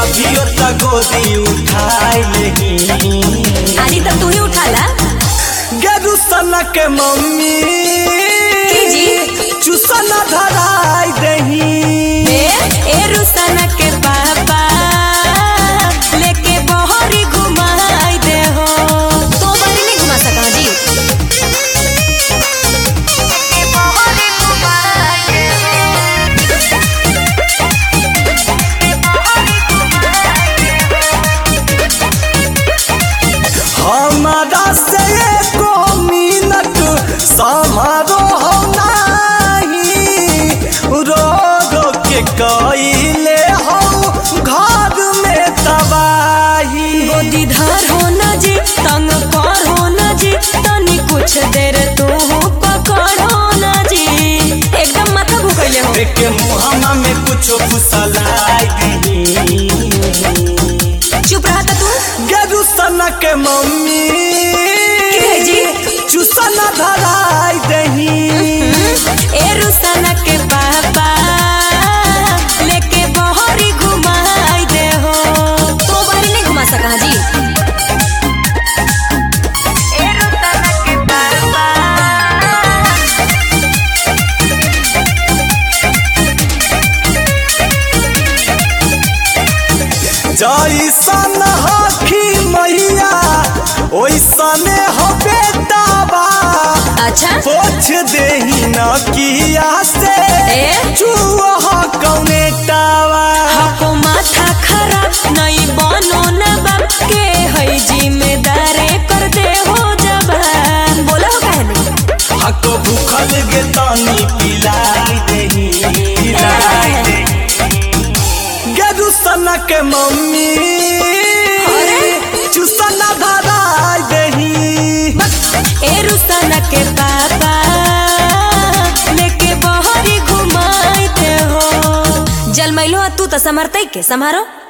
अभी त गोदी उठाई नहीं आजी तब तू ही उठाला गेरू सना के मम्मी की जी? चुसन धराई दही ए ए रुसना के पापा लेके बहरी घुमाई दे हो तो बहरी नहीं घुमा सका जी हमारा से एको मिनट समारोह नहीं रो रो के कइले हो घर में तबाही गोदी धर हो न जी तंग कर हो न जी तनी कुछ देर तू पकड़ हो न जी एकदम माथा भूखले हो के मुहम्मा में कुछ फुसलाई दही चुप रहा था तू गेरू सना के मम्मी के जी? चुसन धराई दही ए रुसना के पापा लेके बहरी घुमाई दे हो तो बहरी नहीं घुमा सका जी ए रुसना के पापा जैसन हखी मैया ओइसने हो बेटाबा अच्छा पोछ देही न किया से ए? चूहा कौने टावा हको माथा खराब नहीं बनो न बाप के है जिम्मेदारे कर दे हो जबान बोला हो काहे नहीं हको भूखल गे तानी पिलाई देही पिलाई देही गेरू सना के मम्मी अरे? चुसना धराई देही ए रुसना के पापा लेके बहरी घुमाई दे हो जलमैलो तू तो समरतई के समारो